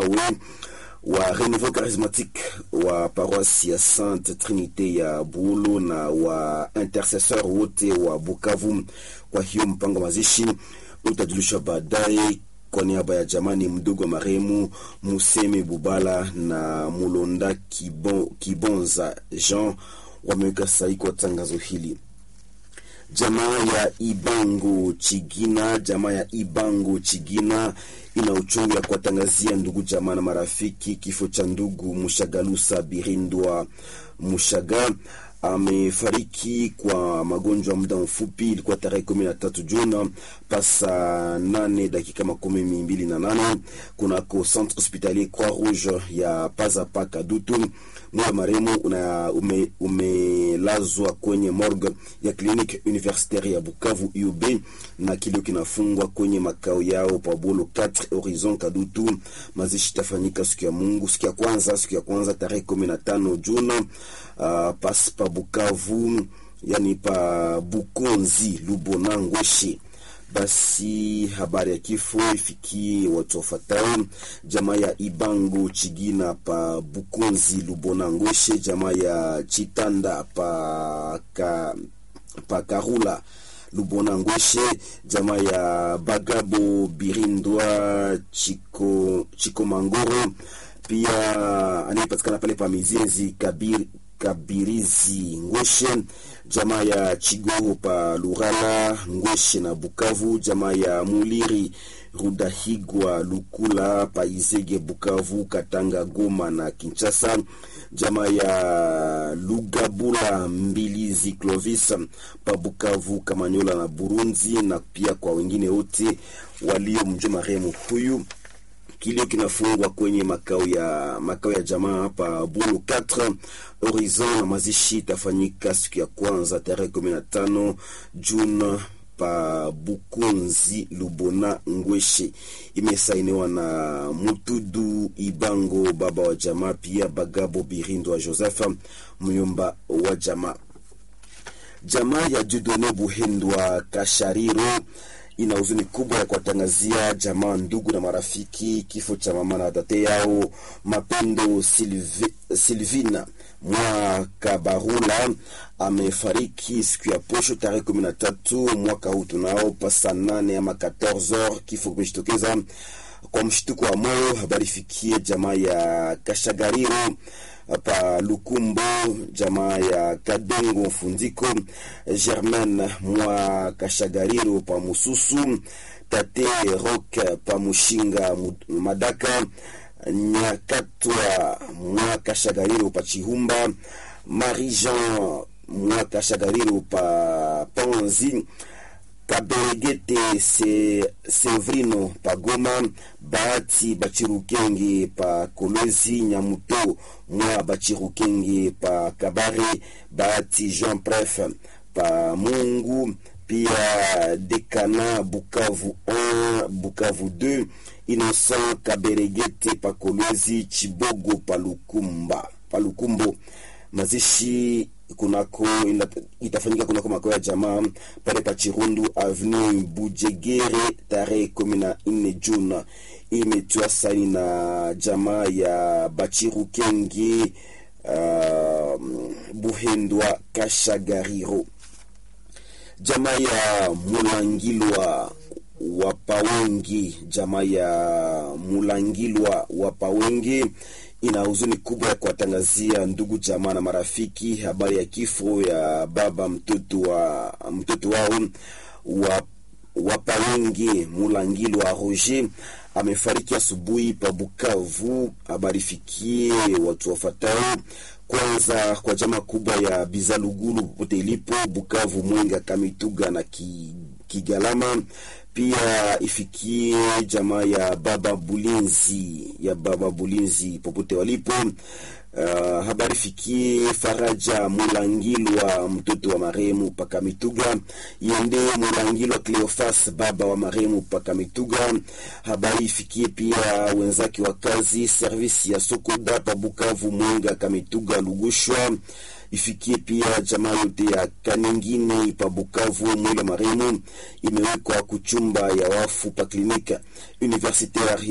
wawe wa Renouveau Charismatique wa paroisse ya Sainte Trinite ya Bulo na wa intercesseur wote wa Bukavu. Kwa hiyo mpango mazishi utajulishwa baadaye. Kwa niaba ya jamani mdogo wa marehemu Museme Bubala na Mulonda Kibon, Kibonza Jean wameweka sahihi kwa tangazo hili. Jamaa ya Ibango Chigina, jamaa ya Ibango Chigina ina uchungu ya kuwatangazia ndugu jamaa na marafiki kifo cha ndugu Mushagalusa Birindwa Mushaga amefariki kwa magonjwa muda mfupi. Ilikuwa tarehe kumi na tatu Juni pasa nane dakika makumi mbili na nane kunako centre hospitalier Croix Rouge ya Pazapa Kadutu. Mwili wa marehemu umelazwa ume kwenye morgue ya kliniki universitaire ya Bukavu UB, na kilio kinafungwa kwenye makao yao Pabolo 4 Horizon Kadutu. Mazishi tafanyika siku ya Mungu, siku ya kwanza, siku ya kwanza tarehe kumi na tano Juni uh, pas pa Bukavu, yani pa Bukonzi Lubona Ngweshi. Basi habari ya kifo ifikie watu wafuatao: jamaa ya Ibango Chigina pa Bukonzi Lubona Ngweshe, jamaa ya Chitanda pa, ka, pa Karula Lubona Ngweshe, jamaa ya Bagabo Birindwa Chiko, Chiko Mangoro, pia anayepatikana pale pa Mizenzi Kabir, Kabirizi Ngweshe, jamaa ya Chigoro pa Lurala Ngweshe na Bukavu, jamaa ya Muliri Rudahigwa Lukula pa Izege Bukavu, Katanga, Goma na Kinshasa, jamaa ya Lugabula Mbilizi Clovis pa Bukavu, Kamanyola na Burundi, na pia kwa wengine wote waliomjua marehemu huyu kilio kinafungwa kwenye makao ya makao ya jamaa hapa Bulu 4 Horizon, na mazishi itafanyika siku ya kwanza tarehe 15 Juni pa Bukunzi Lubona Ngweshe. Imesainiwa na Mutudu Ibango, baba wa jamaa, pia Bagabo Birindo wa Joseph myomba wa jamaa. Jamaa ya Judone Buhendwa Kashariro ina huzuni kubwa ya kuwatangazia jamaa, ndugu na marafiki kifo cha mama na tate yao Mapendo Silvi, Silvina mwa Kabarula amefariki siku ya posho tarehe kumi na tatu mwaka huu tunao pasa nane ama 14 kifo kimejitokeza kwa mshtuko wa moyo. Habari fikie jamaa ya Kashagariro pa Lukumbo, jamaa ya Kadongo Fundiko, Germaine mwa Kashagariro pa Mususu, tate Rock pa Mushinga Madaka, Nyakatwa mwa Kashagariro pa Chihumba, Marie Jean mwa Kashagariro pa Panzi Kaberegete se Sevrino pa Goma, Bahati Bachirukenge pa Kolwezi, Nyamuto mwa Bachirukenge pa Kabare, Bahati Jean Pref pa Mungu, pia Dekana Bukavu 1 Bukavu 2, Innocent Kaberegete pa Kolwezi, Chibogo pa Lukumba pa Lukumbo. Mazishi kunako itafanyika kunako makao ya jamaa pale pa Chirundu Avenue Bujegere tarehe kumi na nne Juni. Imetiwa saini na jamaa ya Bachirukenge uh, Buhendwa Kashagariro, jamaa ya Mulangilwa Wapawengi, jamaa ya Mulangilwa Wapawengi ina huzuni kubwa ya kuwatangazia ndugu jamaa na marafiki habari ya kifo ya baba mtoto wa mtoto wao wa Wapawengi Mulangilo wa Roger amefariki asubuhi pa Bukavu. Habari fikie watu wafatao kwanza kwa jamaa kubwa ya Bizalugulu popote ilipo Bukavu, Mwenga, Kamituga na Kigalama pia ifikie jamaa ya baba Bulinzi ya baba Bulinzi popote walipo. Uh, habari fikie Faraja Mulangilwa mtoto wa marehemu paka Mituga, Yende Mulangilwa Cleofas baba wa marehemu paka Mituga. Habari ifikie pia wenzake wa kazi servisi ya Sokoda pa Bukavu, Mwenga, Kamituga, Lugushwa ifikie pia jamaa yote ya Kaningine pa Bukavu. Mwili wa marehemu imewekwa kuchumba ya wafu pa klinika universitaire